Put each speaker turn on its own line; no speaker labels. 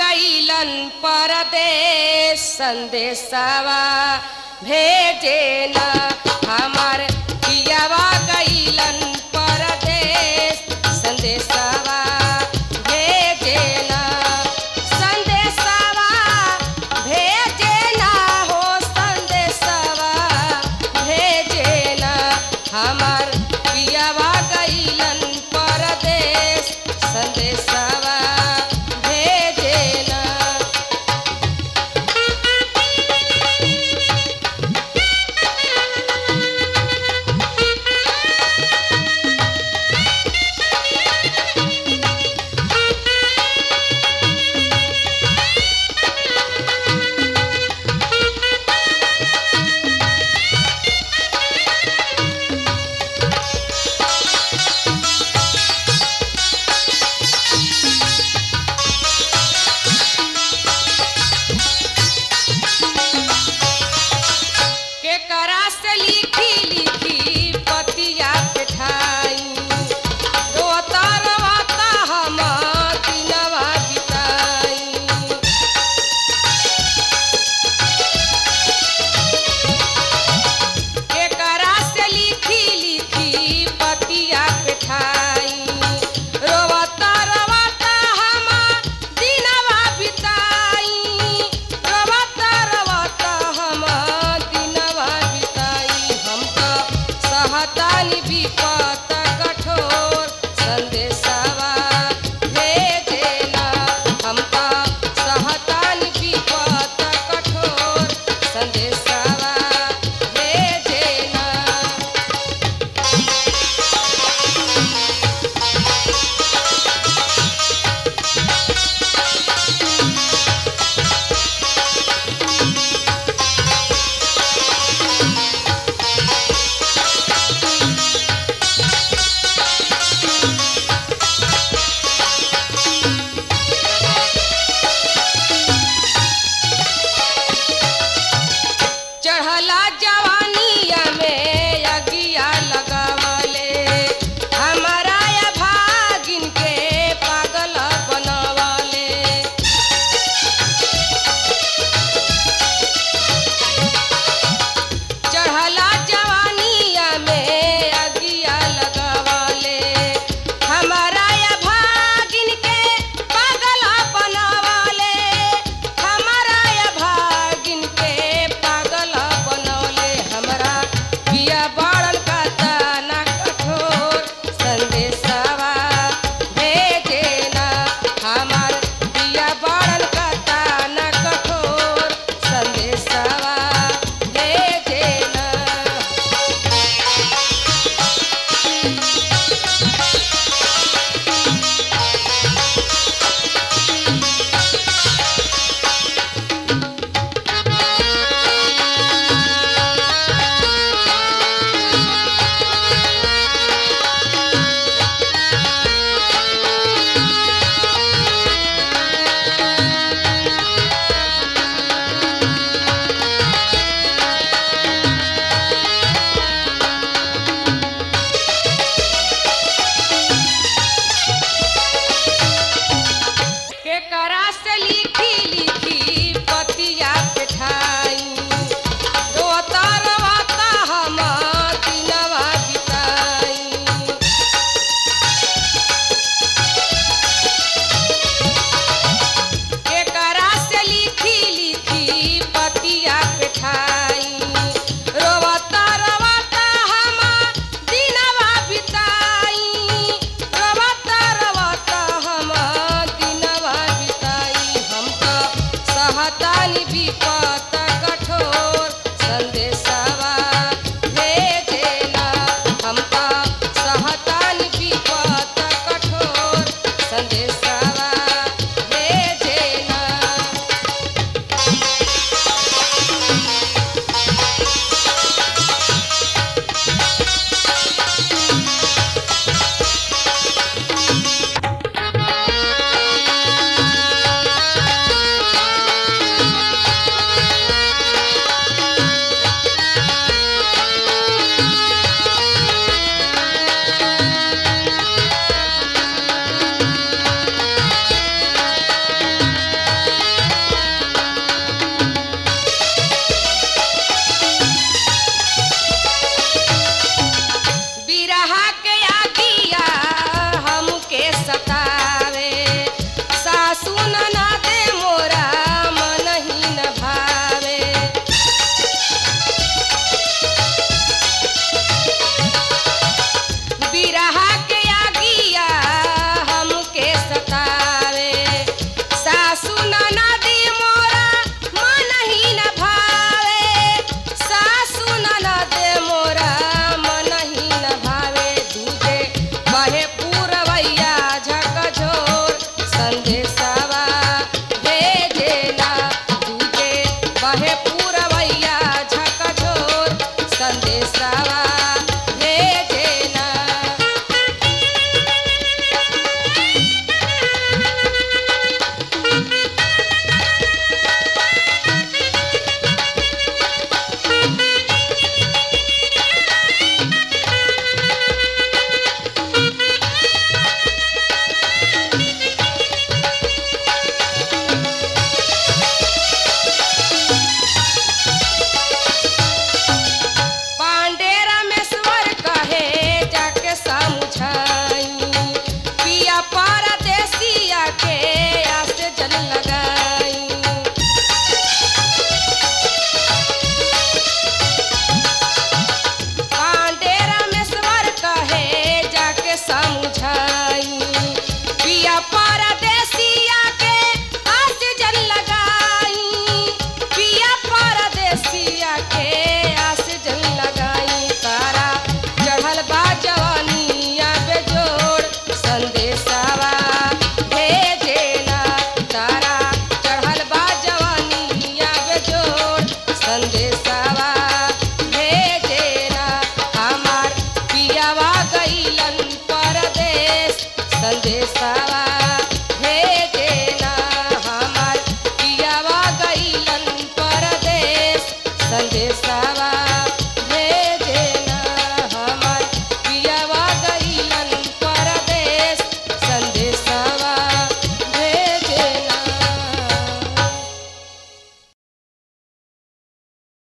गईलन परदेश संदेशवा भेजे न हमार पियावा गईलन परदेश संदेशवा भेजे न संदेशवा भेजे न हो संदेशवा भेजे न हमार पियावा गईलन परदेश संदेशवा भेजे न के करा से लिखी लिखी पतिया पेठाई रोता रवाता हम दिनवा बिताई के करा से लिखी लिखी पतिया पेठाई रोवता रोवता हम दिनवा बिताई रोवता रोवता हम दिनवा बिताई हम तो सहतानी विपत कठोर संदेशवा भेजेला हम तो सहतानी विपत कठोर संदेशवा भेजेला संदेशावा भेजेना पांडे रामेश्वर कहे जाके समझाई पिया परदेसिया के आस जल लगाई पांडे रामेश्वर कहे जाके समझाई पिया परदेसिया के आस जल लगाई पिया परदेसिया के आस जल लगाई तारा चढ़ल बा जवानिया बेजोड़ संदेशावा भेजेना तारा चढ़ल बा जवानिया बेजोड़ संदेश